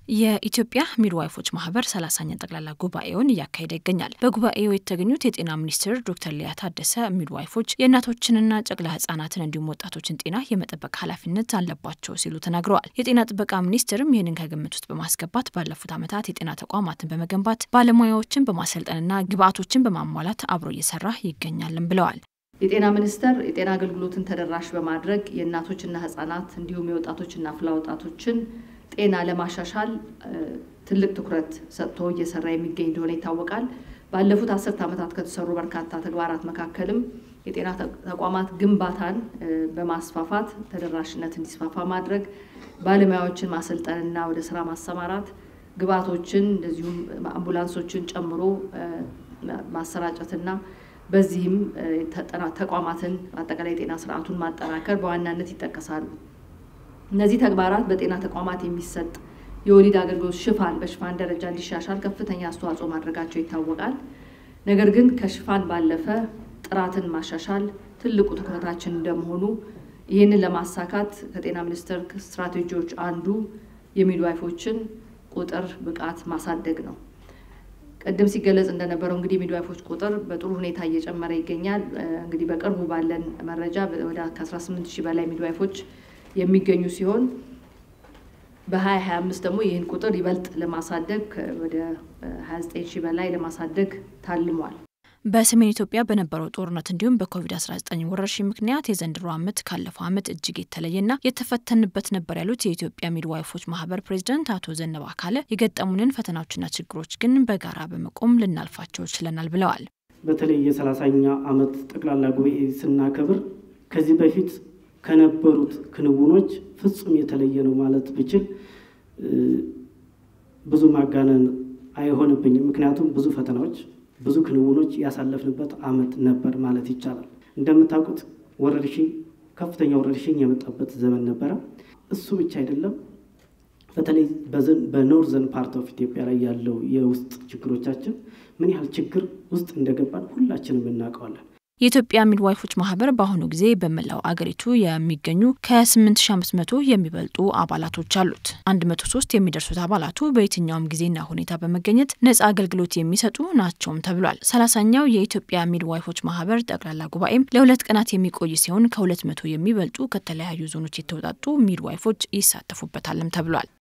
የኢትዮጵያ ሚድዋይፎች ማህበር ሰላሳኛ ጠቅላላ ጉባኤውን እያካሄደ ይገኛል። በጉባኤው የተገኙት የጤና ሚኒስትር ዶክተር ሊያ ታደሰ ሚድዋይፎች የእናቶችንና ጨቅላ ህጻናትን እንዲሁም ወጣቶችን ጤና የመጠበቅ ኃላፊነት አለባቸው ሲሉ ተናግረዋል። የጤና ጥበቃ ሚኒስትርም ይህንን ከግምት ውስጥ በማስገባት ባለፉት ዓመታት የጤና ተቋማትን በመገንባት ባለሙያዎችን በማሰልጠንና ግብዓቶችን በማሟላት አብሮ እየሰራ ይገኛልን ብለዋል። የጤና ሚኒስቴር የጤና አገልግሎትን ተደራሽ በማድረግ የእናቶችና ህጻናት እንዲሁም የወጣቶችና አፍላ ወጣቶችን ጤና ለማሻሻል ትልቅ ትኩረት ሰጥቶ እየሰራ የሚገኝ እንደሆነ ይታወቃል። ባለፉት አስርት ዓመታት ከተሰሩ በርካታ ተግባራት መካከልም የጤና ተቋማት ግንባታን በማስፋፋት ተደራሽነት እንዲስፋፋ ማድረግ፣ ባለሙያዎችን ማሰልጠንና ወደ ስራ ማሰማራት፣ ግብዓቶችን እንደዚሁም አምቡላንሶችን ጨምሮ ማሰራጨትና በዚህም ተቋማትን አጠቃላይ የጤና ስርዓቱን ማጠናከር በዋናነት ይጠቀሳሉ። እነዚህ ተግባራት በጤና ተቋማት የሚሰጥ የወሊድ አገልግሎት ሽፋን በሽፋን ደረጃ እንዲሻሻል ከፍተኛ አስተዋጽኦ ማድረጋቸው ይታወቃል። ነገር ግን ከሽፋን ባለፈ ጥራትን ማሻሻል ትልቁ ትኩረታችን እንደመሆኑ ይህንን ለማሳካት ከጤና ሚኒስቴር ስትራቴጂዎች አንዱ የሚድዋይፎችን ቁጥር ብቃት ማሳደግ ነው። ቅድም ሲገለጽ እንደነበረው እንግዲህ ሚድዋይፎች ቁጥር በጥሩ ሁኔታ እየጨመረ ይገኛል። እንግዲህ በቅርቡ ባለን መረጃ ወደ ከ18 ሺህ በላይ ሚድዋይፎች የሚገኙ ሲሆን በ2025 ደግሞ ይህን ቁጥር ይበልጥ ለማሳደግ ወደ 29 ሺህ በላይ ለማሳደግ ታልሟል። በሰሜን ኢትዮጵያ በነበረው ጦርነት እንዲሁም በኮቪድ-19 ወረርሽኝ ምክንያት የዘንድሮ ዓመት ካለፈው ዓመት እጅግ የተለየና የተፈተንበት ነበር ያሉት የኢትዮጵያ ሚድዋይፎች ማህበር ፕሬዚደንት አቶ ዘነበ አካለ የገጠሙንን ፈተናዎችና ችግሮች ግን በጋራ በመቆም ልናልፋቸው ችለናል ብለዋል። በተለይ የሰላሳኛ ዓመት ጠቅላላ ጉባኤ ስናከብር ከዚህ በፊት ከነበሩት ክንውኖች ፍጹም የተለየ ነው ማለት ብችል ብዙ ማጋነን አይሆንብኝም። ምክንያቱም ብዙ ፈተናዎች ብዙ ክንውኖች ያሳለፍንበት ዓመት ነበር ማለት ይቻላል። እንደምታውቁት ወረርሽኝ ከፍተኛ ወረርሽኝ የመጣበት ዘመን ነበረ። እሱ ብቻ አይደለም። በተለይ በኖርዘርን ፓርት ኦፍ ኢትዮጵያ ላይ ያለው የውስጥ ችግሮቻችን ምን ያህል ችግር ውስጥ እንደገባን ሁላችንም እናውቀዋለን። የኢትዮጵያ ሚድዋይፎች ማህበር በአሁኑ ጊዜ በመላው አገሪቱ የሚገኙ ከ8500 የሚበልጡ አባላቶች አሉት። 103 የሚደርሱት አባላቱ በየትኛውም ጊዜና ሁኔታ በመገኘት ነጻ አገልግሎት የሚሰጡ ናቸውም ተብሏል። ሰላሳኛው የኢትዮጵያ ሚድዋይፎች ማህበር ጠቅላላ ጉባኤም ለሁለት ቀናት የሚቆይ ሲሆን ከ200 የሚበልጡ ከተለያዩ ዞኖች የተውጣጡ ሚድዋይፎች ይሳተፉበታልም ተብሏል።